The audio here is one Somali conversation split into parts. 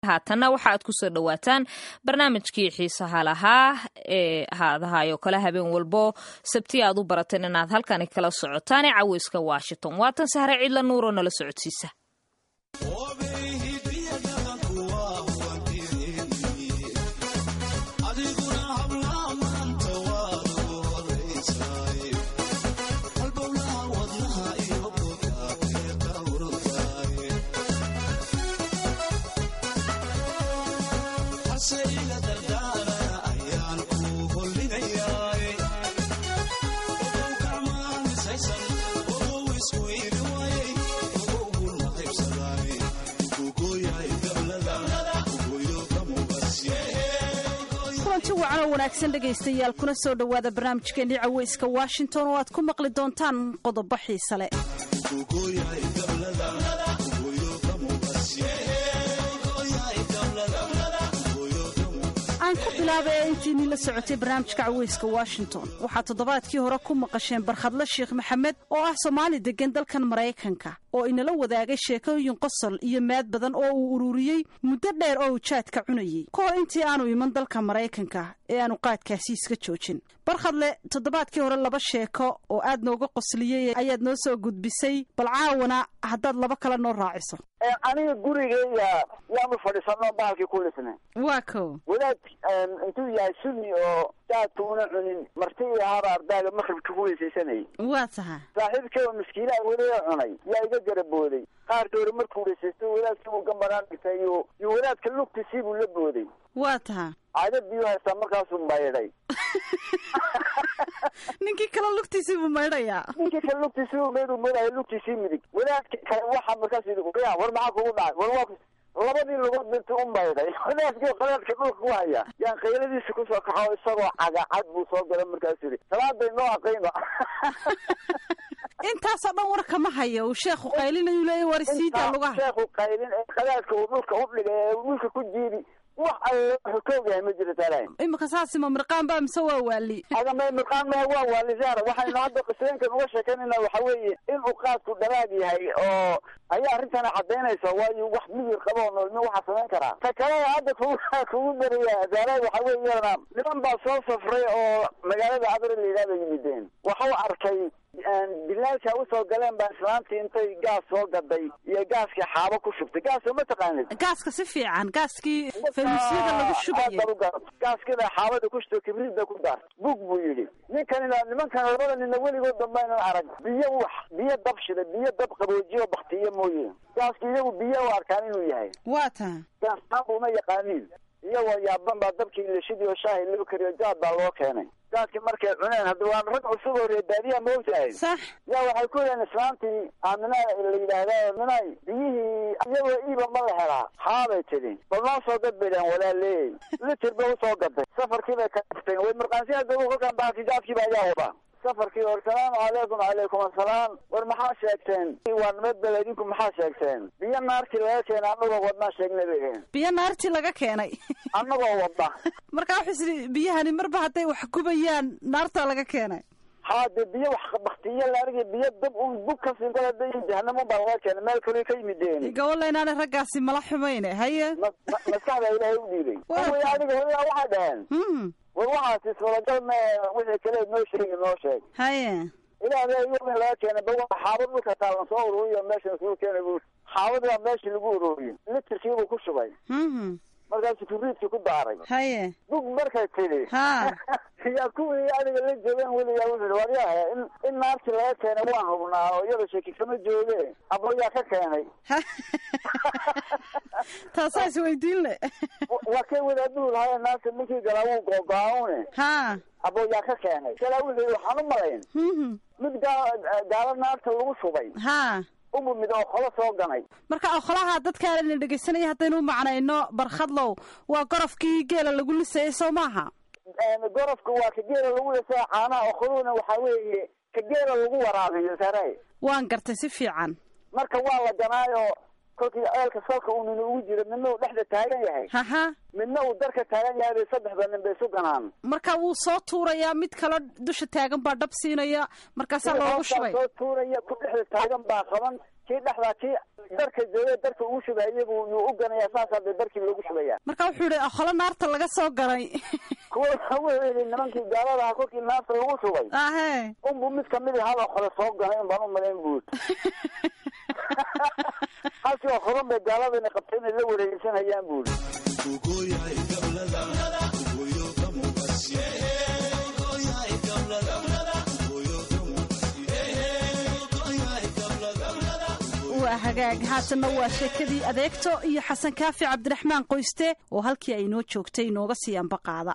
haatanna waxa aad kusoo dhowaataan barnaamijkii xiisaha lahaa ee haadahayo kale habeen walbo sabti aad u barateen inaad halkani kala socotaan ee caweyska washington waatan sahre cidla nuuroo nala socodsiisa wacanoo wanaagsan dhegaystayaal kuna soo dhowaada barnaamijkeennii caweyska washington oo aad ku maqli doontaan qodobo xiise leh aan ku bilaaba ee intiinii la socotay barnaamijka caweyska washington waxaa toddobaadkii hore ku maqasheen barkhadle sheekh maxamed oo ah soomaali deggan dalkan maraykanka oo inala wadaagay sheekooyin qosol iyo maad badan oo uu ururiyey muddo dheer oo uu jaadka cunayey ka hor intii aanu iman dalka maraykanka ee aanu qaadkaasi iska joojin barkhadle toddobaadkii hore laba sheeko oo aad nooga qosliyey ayaad noo soo gudbisay bal caawana haddaad laba kale noo raaciso aniga gurigeyga yaanu fadhiisano baalkii ku lisnay waa ko wadaad intuu yahay suni oo jaadka una cunin marti iyo haba ardaaga maqribka ku weysaysanayay waa taha saaxiibkay oo miskiinaha weliga cunay yaa iga garabooday qaarka hore markuu weysaysto wadaadkii buu gambaraan dhigtay iyo iyo wadaadka lugtiisii buu la booday waa taha caada biyuu haystaa markaasuu maydhay ninkii kale lugtiisii buu maydhayaa ninkii kale lugtiisii buu maydhu maydhaya lugtiisii midig wadaadka kale waxaa markaas yidhi ya war maxaa kugu dhacay war waa labadii lugood binti u maydhay wadaadkii qadaadka dhulka ku haya yaan qayladiisa kusoo kaxo isagoo cagacad buu soo gala markaas yidhi salaaday noo aqayno intaasoo dhan war kama hayo uu sheekhu qaylinayu leeya war isiidaa lugaha sheekhu qaylin ee qadaadka uu dhulka u dhigay ee dhulka ku jiidi wax alle wuxuu ka ogyahay ma jiro taala imika saasima mirqaan baa mise waa waali agama mirqaan maha waa waalisaara waxaynu hadda qisooyinkan uga sheekaynayna waxa weeye inuu qaadku dharaag yahay oo ayaa arrintana cadaynaysa waayo wax miyir qabo oo noolmi waxaa samayn karaa ta kalena hadda kugu kugu daraya daara waxa weeyana niman baa soo safray oo magaalada abri la yidhahda yimideen waxau arkay bilaalka usoo galeen baa islaantii intay gaas soo gaday iyo gaaskii xaabo ku shubtay gaasoo ma taqaanid gaaska si fiican gaaskii faynuusyada lagu shubayay gaaskida xaabada ku shubto kibriidda ku daar bug buu yidhi ninkanina nimankan labada nina weligood dambaynan arag biyo wax biyo dab shida biyo dab qaboojiyo baktiyo mooye gaaski iyagu biyo u arkaan inuu yahay waa taa gaastaan uma yaqaaniin iyagoo yaaban baa dabkii lashidii oo shaahi loo kariyo jaad baa loo keenay jaadkii markay cuneen hadda waan rag cusub oo reer baadiyaha ma ogtahay sax yaa waxay ku yidhaheen islaantii aamina la yidhaahda minay biyihii iyagoo iiba ma la helaa haabay tidhi bal noo soo gad bay dhahen walaaleey litir bay usoo gaday safarkii bay ka dhifteen way markaansi hadda kolkaan baaki jaadkiiba ayaa wada safarkii hor salaamu calaykum calaykum assalaam war maxaa sheegteen waa nabad bel idinku maxaa sheegteen biyo naartii laga keenay annagoo wadnaa sheegnay bay dhaheen biyo naartii laga keenay annagoo wadda markaa wuxuu isiri biyahani marba hadday wax gubayaan naartaa laga keenay haa dee biyo wax baktiyo la argay biyo dab un bug ka siin kala da jahanamo baa laga keenay meel kale ka yimideen gawalla inaanay raggaasi mala xumayne haye maskaxda ilaahay u dhiibay way adiga hooyaa waxay dhaheen war waxaas iswadagal me wixii kale noo sheegi noo sheeg haye ilaahda iyaga laga keenay ba xaabad dhulka taalan soo ururiyo meeshan isugu keenay bu xaabad baa meeshii lagu ururiyey litirkiibuu ku shubay markaasu kibriidkii ku daaray haye bug markay tidhi ha yaa kuwii adiga la joogeen weligaa wuxuu waryaha in in naartii laga keenay waan hubnaa oo iyada sheeki kama jooge abo yaa ka keenay taasaa isweydiin le waa kay wadaaduhu lahaye naarta ninkii galaa wuu googo-aune ha abo yaa ka keenay kalaa wuxuu yii waxaan u malayn mid gaa gaalo naarta lagu shubay ha umu mid oo kolo soo ganay marka okholaha dadkaana dhegaysanaya haddaynu u macnayno barkhadlow waa gorofkii geela lagu lisayay soo maaha gorofka waa ka geela lagu lisaya caanaha okoluhuna waxaa weeye ka geela lagu waraabiyo sare waan gartay si fiican marka waa la ganaayo kolkii ceelka salka uu nina ugu jiro nina uu dhexda taagan yahay haha midna uu darka taagan yahay bay saddexda nin bay isu ganaan marka wuu soo tuurayaa mid kale dusha taagan baa dhab siinaya markaasaa loogu shubay soo tuuraya ku dhexda taagan baa qaban kii dhexdaa kii darka jooga darka ugu shubay iyagu yuu u ganaya saasaa bay darkii loogu shubaya marka wuxuu yihi holo naarta laga soo galay kuwa wuxuu yidhi nimankii gaaladaha kolkii naafta lagu shubay ahe unbu mid kamid i haba hore soo ganay un baan u malayn buud halkii oo horan bay gaaladani qabtay inay la wareegsanayaan buudi waa hagaag haatanna waa sheekadii adeegto iyo xasan kaafi cabdiraxmaan qoyste oo halkii ay noo joogtay inooga sii ambaqaada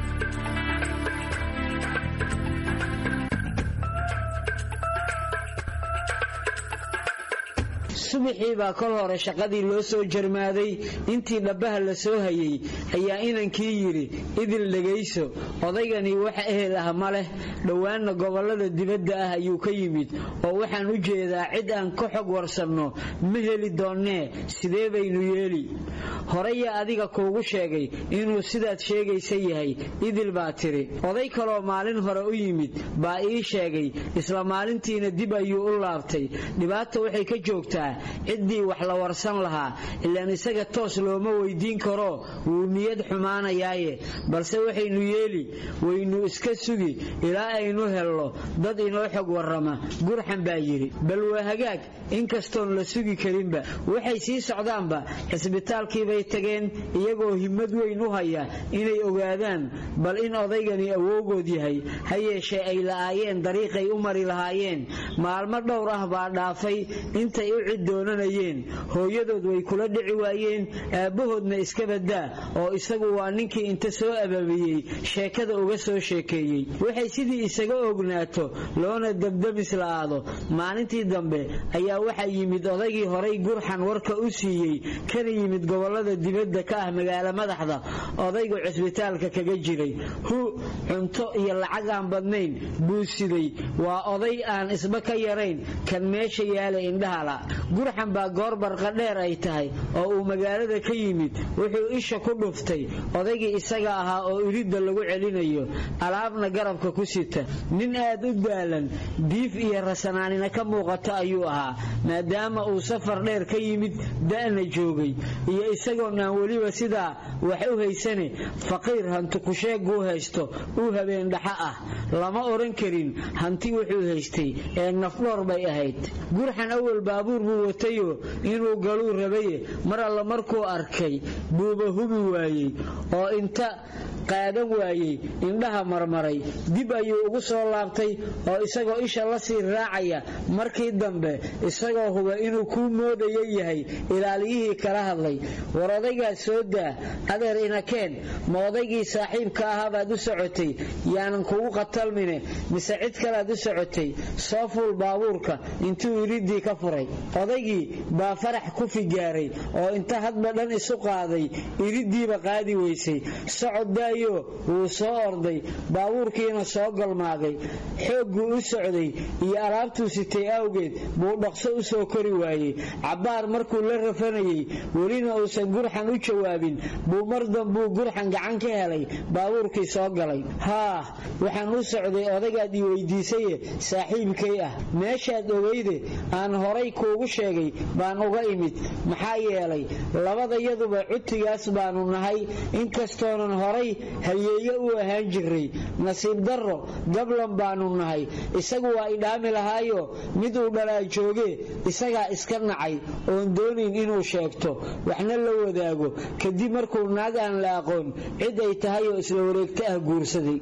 subaxii baa kol hore shaqadii loo soo jarmaaday intii dhabbaha la soo hayay ayaa inankii yidhi idil dhegayso odaygani wax ehel ah ma leh dhowaanna gobollada dibadda ah ayuu ka yimid oo waxaan u jeedaa cid aan ka xog warsanno ma heli doonnee sidee baynu yeeli horeya adiga kuugu sheegay inuu sidaad sheegaysa yahay idil baa tidhi oday kaloo maalin hore u yimid baa ii sheegay isla maalintiina dib ayuu u laabtay dhibaata waxay ka joogtaa ciddii wax la warsan lahaa ilaan isaga toos looma weydiin karo wuu niyad xumaanayaaye balse waxaynu yeeli waynu iska sugi ilaa aynu helno dad inoo xog warrama gurxan baa yidhi bal waa hagaag inkastoon la sugi karinba waxay sii socdaanba cisbitaalkiibay tageen iyagoo himmad weyn u haya inay ogaadaan bal in odaygani awowgood yahay ha yeeshee ay la'aayeen dariiqay u mari lahaayeen maalmo dhowr ah baa dhaafay intay u cid doonanayeen hooyadood way kula dhici waayeen aabbahoodna iska badaa oo isagu waa ninkii inta soo ababiyey sheekada uga soo sheekeeyey waxay sidii isaga ognaato loona debdebis la'aado maalintii dambe ayaa waxaa yimid odaygii horay gurxan warka u siiyey kana yimid gobollada dibadda ka ah magaalo madaxda odaygu cisbitaalka kaga jiray hu cunto iyo lacag aan badnayn buu siday waa oday aan isba ka yarayn kan meesha yaala indhahala gurxan baa goor barqadheer ay tahay oo uu magaalada ka yimid wuxuu isha ku dhuftay odaygii isaga ahaa oo iridda lagu celinayo alaabna garabka ku sita nin aad u daalan diif iyo rasanaanina ka muuqato ayuu ahaa maadaama uu safar dheer ka yimid da'na joogay iyo isagoon aan weliba sidaa wax u haysane faqiir hanti kusheeguu haysto uu habeen dhaxa ah lama odhan karin hanti wuxuu haystay ee nafdhoor bay ahayd gurxan awal baabuur buu watayoo inuu galuu rabaye mar alla markuu arkay buuba hubi waayey oo inta qaadan waayey indhaha marmaray dib ayuu ugu soo laabtay oo isagoo isha la sii raacaya markii dambe isagoo huba inuu kuu moodayo yahay ilaaliyihii kala hadlay war odaygaas soo daa adeer inakeen ma odaygii saaxiibka ahaa baad u socotay yaanan kugu qatalmine mise cid kalead u socotay soo fuul baabuurka intuu iridii ka furay odaygii baa farax ku figaaray oo inta hadba dhan isu qaaday iriddiiba qaadi weysay socod daayo wuu soo orday baabuurkiina soo galmaaday xoogguu u socday iyo alaabtuu sitay awgeed buu dhaqso u soo kori waayey cabbaar markuu la rafanayey welina uusan gurxan u jawaabin buu mar dambuu gurxan gacan ka helay baabuurkii soo galay haah waxaan u socday odagaad ii weydiisaye saaxiibkay ah meeshaad ogeyde aan horay kuugu sheegay baan uga imid maxaa yeelay labadayaduba cutigaas baanu nahay inkastoonan horay halyeeyo u ahaan jiray nasiib darro gablan baanu nahay isagu waa idhaami lahaayo mid uu dhalaa jooge isagaa iska nacay oon doonayn inuu sheegto waxna la wadaago kadib markuu naag aan la aqoon cid ay tahay oo isla wareegto ah guursaday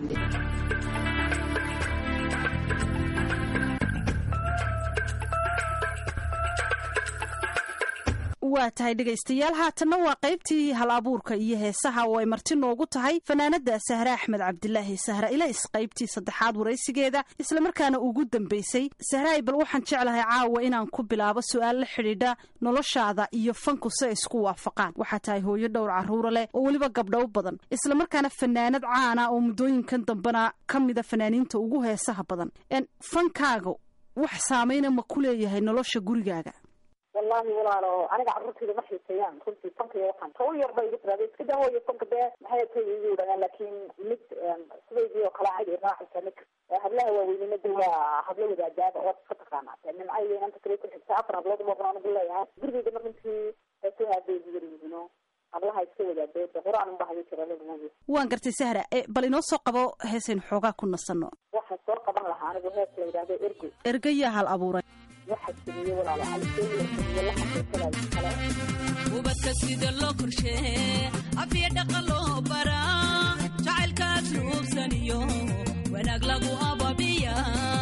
waa tahay dhegaystayaal haatanna waa qaybtii hal abuurka iyo heesaha oo ay marti noogu tahay fanaanada sahre axmed cabdilaahi sahra ilays qaybtii saddexaad waraysigeeda islamarkaana ugu dambaysay sahraay bal waxaan jeclahay caawa inaan ku bilaabo su-aal la xidhiidha noloshaada iyo fanku si ay isku waafaqaan waxaa tahay hooyo dhowr carruura leh oo weliba gabdhow badan islamarkaana fanaanad caana oo muddooyinkan dambena ka mida fanaaniinta ugu heesaha badan fankaaga wax saamayna ma ku leeyahay nolosha gurigaaga wallahi walaalo aniga carruurtayda ma xiiseeyaan runtii fanka iyo waxaan tawa yar ba igu tiraada iska dawooyo fanka dee maxay tay igu yidhahdaan laakiin mid sidaydii oo kale cadi raacaysa mid hablaha waaweynina de waa hablo wadaadaaba waad iska taqaanaa dee nimcayga inanta kale ku xigta afar hablood mooqan anigu leeyahay gurigeyda mar runtii heesaha hadday igu yar yihiino hablaha iska wadaadee de qur-aan unba hayo jira lagumagi waan gartay sahra e bal inoo soo qabo heesaynu xoogaa ku nasanno waxaa soo qaban lahaa anigu hees la yidhahdo ergo ergayaa hal abuuray waxaa jiriye walaalo caliseeyo jiriye la xaqiiqadayo kale ubadka sida loo korshee afya dhaqan loo baraa jacaylkaas ruubsaniyo wanaag lagu ababiya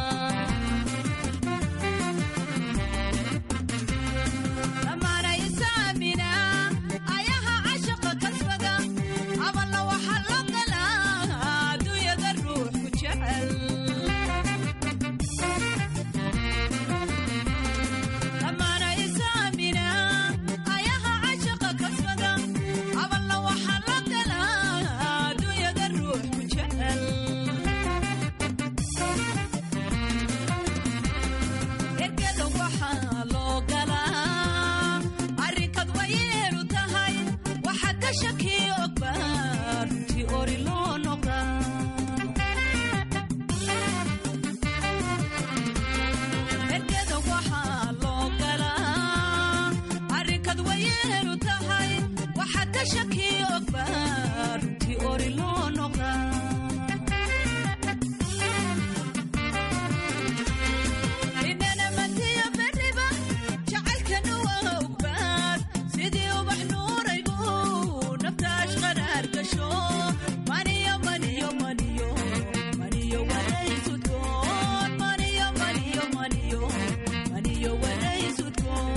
dhammaana isaamina ayaha cashaqa kasbada aballa waxaa loo galaa adduunyada ruux ku jecel dhammaana isaamina ayaha cashaqa kasbada aballa waxaa loo galaa adduunyada ruux ku jecel ergada waxaa loo galaa arrinkad wayeelu tahay waxaa ka shakiyo ogba runtii ori loo noqdaa ergada waxaa loo galaa arrinkad wayeelu tahay waxaa ka shakiyo ogba runtii ori loo noqdaa inana matiyo beriba jacaylkana waa ogbaad sidii ubax nuuraygu naftaas qaraar gasho maniyo maniyo maniyo maniyo waraysudkoon maniyo maniyo maniyo maniyo waraysudkoon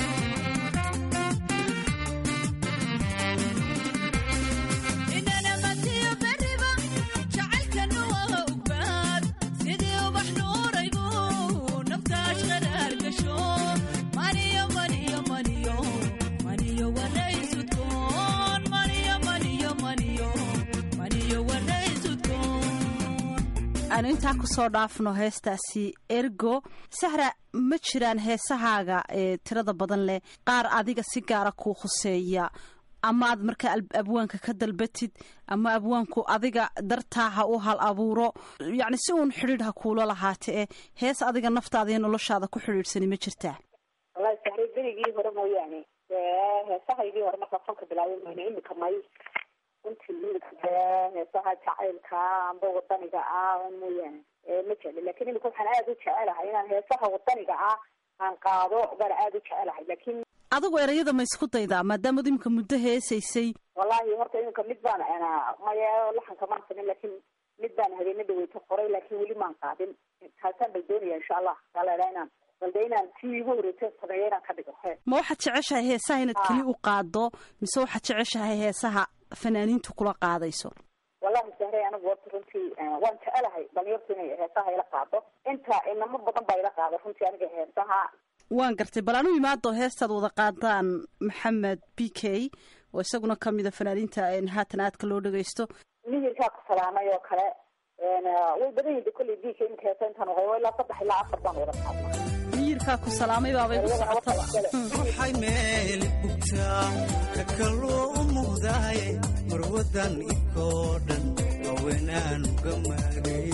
inana matiyo beriba jacaylkana waa ogbaad sidii ubax nuuraygu naftaas qaraar gasho maniyo maniyo maniyo maniyo waraysudkoon maniyo maniyo maniyo maniyo waraysudkoon aanu intaa kusoo dhaafno heestaasi ergo sahra ma jiraan heesahaaga ee tirada badan leh qaar adiga si gaara kuu khuseeya ama aad markaa al- abwaanka ka dalbatid ama abwaanku adiga dartaa ha u hal abuuro yacni si uun xidhiidh ha kuula lahaate ee hees adiga naftaada iyo noloshaada ku xidhiidhsani ma jirtaa wallahi sahray berigii hore mooyaane dee heesahaygii hore markaa fanka bilaabay mayna imika may runtii imika dee heesaha jacaylka amba wadaniga ah mooyaane ee ma jecli lakin imika waxaan aada u jecelahay inaan heesaha wadaniga ah aan qaado baan aada u jecelahay lakin adigu erayada ma isku daydaa maadaamaad imika muddo heesaysay wallahi horta iminka mid baan maya laxanka maan samin lakin mid baan habeena dhaweyto qoray laakin weli maan qaadin taasaan bal doonaya insha allah aa la idhaha inaan balde inaan tii igu horeysa sameeyo inaan ka dhigo he ma waxaad jeceshahay heesaha inaad keli u qaado mise waxaad jeceshahay heesaha fanaaniintu kula qaadayso wallahi sahray anigu horta runtii waan jecelahay dhalinyartu inay heesaha ila qaado inta inamo badan baa ila qaada runtii aniga heesaha waan gartay bal anu imaado heestaad wada qaadaan maxamed b k oo isaguna ka mida fanaaniinta haatan aadka loo dhagaysto mihirkaa ku salaamay oo kale way badan yihin kolley b k inka heesa intaan oqay ilaa saddex ilaa afar baan wada qaadna miyirkaa ku salaamay baabay ku socotaba waxay meel bugtaa ka kaloo u muuqdaay marwadan ikoo dhan haweenaan uga maagay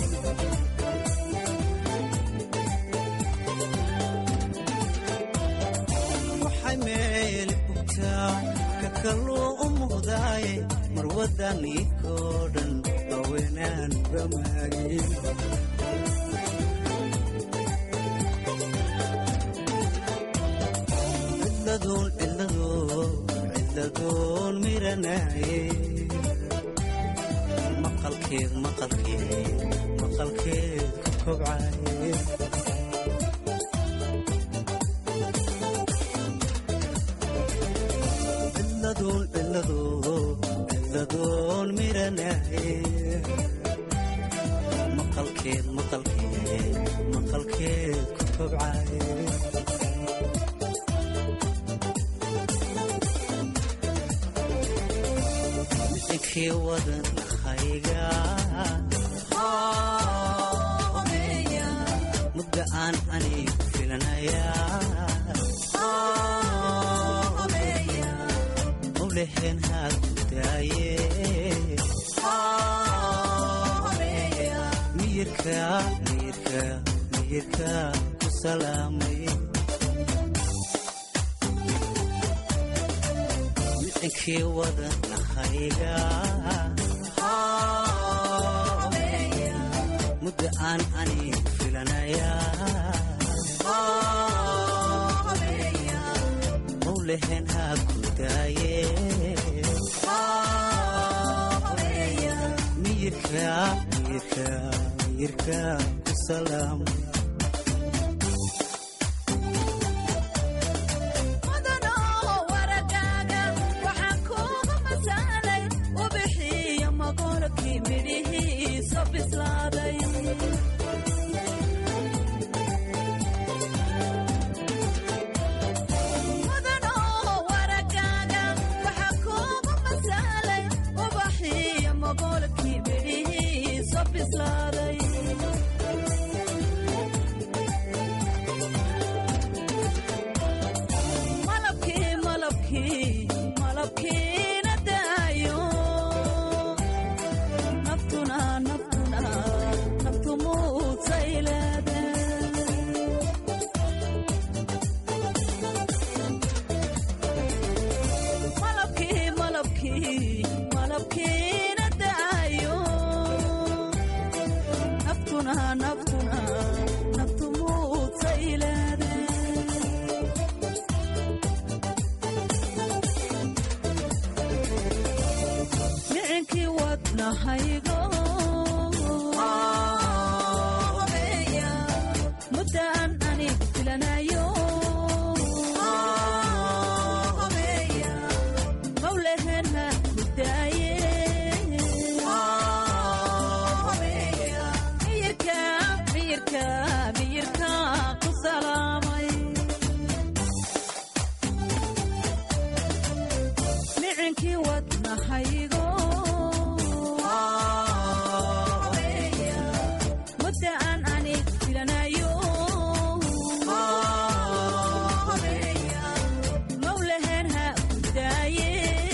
waxay meel bugtaa ka kaloo u muuqdaay marwadan ikoo dhan haweenaan uga maagay ciladoon ciladoon ciladoon miranaaye maqalkeed maqalkeed maqalkeed ku kobcaye ciladoon ciladoon ciladoon miranaaye maqalkeed maqalkeed maqalkeed ku kobcaye ninkii wadannahayga mudda aan anigu filanaya mawlehen haa ku daaye miyirka miyirka miyirka ku salaamay micinkii wadanahayga muddo aan ani filanaya mawlehen haa ku daaye miyirka miyirka miyirka ku salaamay mudanoo waragaaga waxaan kuugu masalay ubixiyo maqolkii midhihiiso bislaaday mudanoo waragaaga waxaan kuugu masalay ubaxiyo maqolkii midhihiiso bislaaday malabkii malabkii malabkiina daayo naftuna naftuna naftu muusayleede malabkii malabkii malabkiina daayo naftuna naftuna naftu muusayleede micinkii wadnahaygo muddaan anigu filanayo mawlehena ku daaye miyirka miyirka miyirka ku salaamay micinkii wadnahaygo mudda aan anig filanayo mawlehen ha ku daaye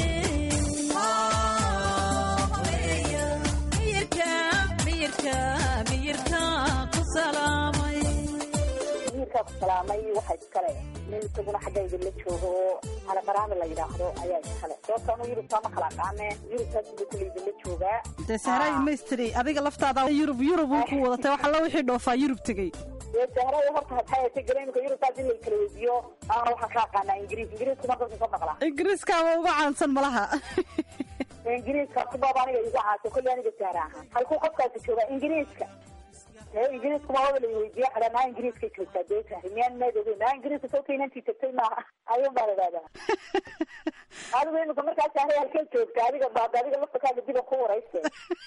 miyirka miyirka miyirka ku salaamay wiilkaa ku salaamay waxa iskale nin isaguna xaggayga la joogo oo calaqaraami la yidhaahdo ayaa iskale sababta anu yurubtaa ma kala aqaane yurubtaas buu kulayga la joogaa dee sahray maystri adiga laftaada yurub yurub uu ku wadatay wax alla wixii dhoofaa yurub tegey dee sahray horta hadxayatay gareemka yurubtaas in la kala weydiiyo ana waxaan ka aqaanaa ingiriis ingiriisku markasu ka maqlaa ingiriiskaaba uga caansan malaha ingiriiska kubaaba aniga igu caasa kolley aniga sahra ahaan halkuu qofkaasi joogaa ingiriiska ee ingiriisku ma wada la weydiiya xadha naa ingiriiska joogtaa dee sahri miyaan meed ogeyn naa ingiriiska soo keenantii tagtay maaha ayuun baa la idhahdaa adigu imika markaa sahray halkee joogta adiga baad adiga laftakaaga diban ku warayse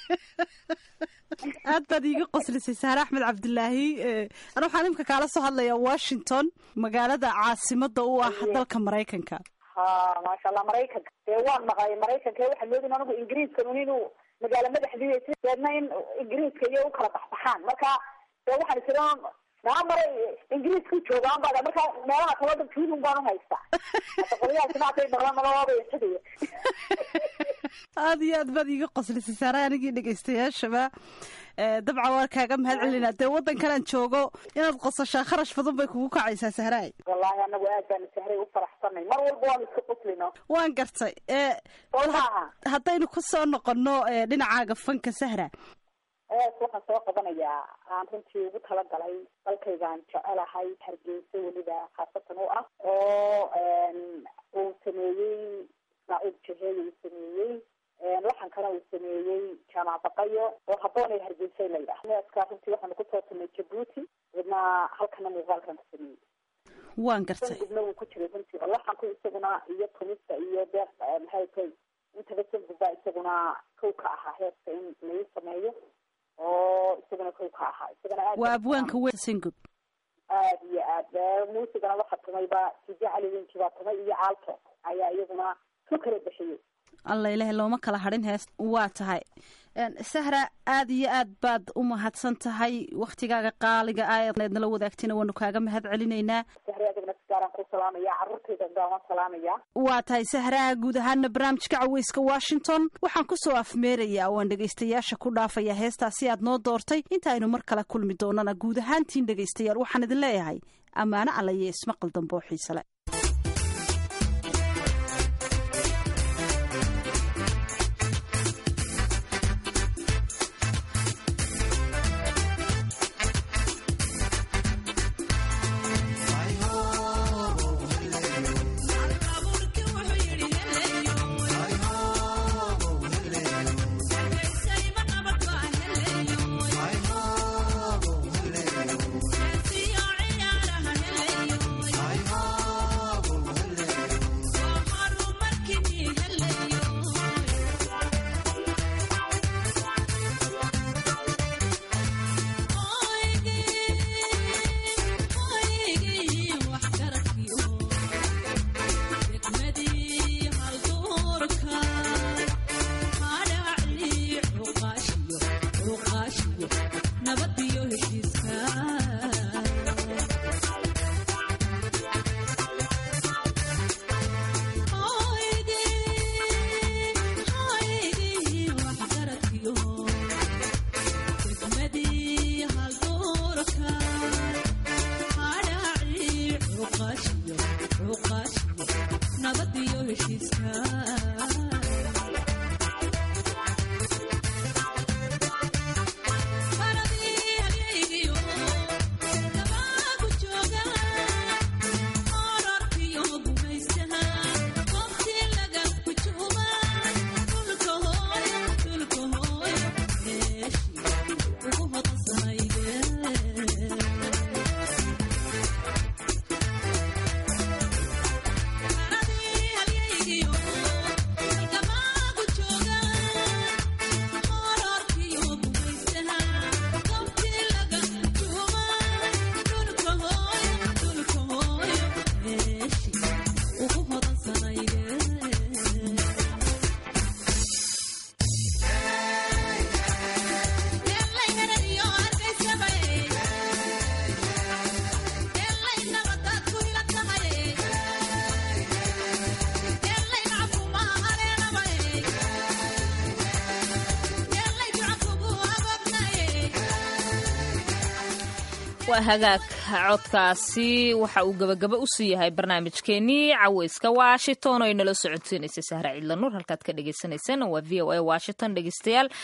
aad baad iiga qoslisay sahre axmed cabdilaahi ana waxaan imika kaala soo hadlayaa washington magaalada caasimada u ah dalka maraykanka ha maasha allah maraykanka dee waan maqlay maraykanka waxaan moodin anigu ingiriiskan un inuu magaalo madaxdiisa deedna in ingiriiska iyo u kala baxbaxaan marka dee waxaan isira naa maray ingiriiska joogaan baa marka meelaha kaloo dhan tuulun baan uhaystaa hada qolyahaasi maatay maqla malabaaba isagaya aada iyo aad baad iiga qoslisay saare anigii dhegaystayaashaba dabcan waan kaaga mahad celinaa dee waddankanaan joogo inaad qosashaa kharash badan bay kugu kacaysaa sahraay wallahi anagu aad baanu sahray u faraxsanay mar walba waanu iska qoslino waan gartay soo maaha haddaynu ku soo noqono dhinacaaga fanka sahra ees waxaan soo qabanayaa aan runtii ugu talagalay dalkaygaan jecelahay hargeysa weliba khaasatan u ah oo uu sameeyey ismaaciil jaheey uu sameeyey laxankana uu sameeyey jaamac baqayo oo haboonay hargeysay la yidhaah neeskaa runtii waxaanu kusoo tumay jabuuti wadna halkana muuqaalkan ka sameeyey waan gartay sangubna wuu ku jiray runtii oo laxanku isaguna iyo tumista iyo deeq maxay tay intaba sangubba isaguna kow ka ahaa heeska in lagu sameeyo oo isaguna kow ka ahaa isagana aad waa abwaanka weyn singub aad iyo aad muusigana waxaa tumayba sije cali winki baa tumay iyo caalto ayaa iyaguna ku kala bixiyey alla ilaah looma kala hadhin hees waa tahay sahra aad iyo aad baad u mahadsan tahay waktigaaga qaaliga ah eed nala wadaagtayna waanu kaaga mahad celinaynaa sahre adigna sidaa gaaraan ku salaamaya carruurtayda gaawan salaamaya waa tahay sahraha guud ahaana barnaamijka caweyska washington waxaan kusoo afmeerayaa waan dhegaystayaasha ku dhaafaya heestaasi aad noo doortay inta aynu mar kale kulmi doonana guud ahaantiin dhegaystayaal waxaan idin leeyahay ammaano alla iyo ismaqal dambe oo xiisale waa hagaag codkaasi waxa uu gabagaba usii yahay barnaamijkeenii caweyska washington oo inala socodsiinaysa sahra ciidla nuur halkaad ka dhegeysaneyseen waa v o a washington dhegeystayaal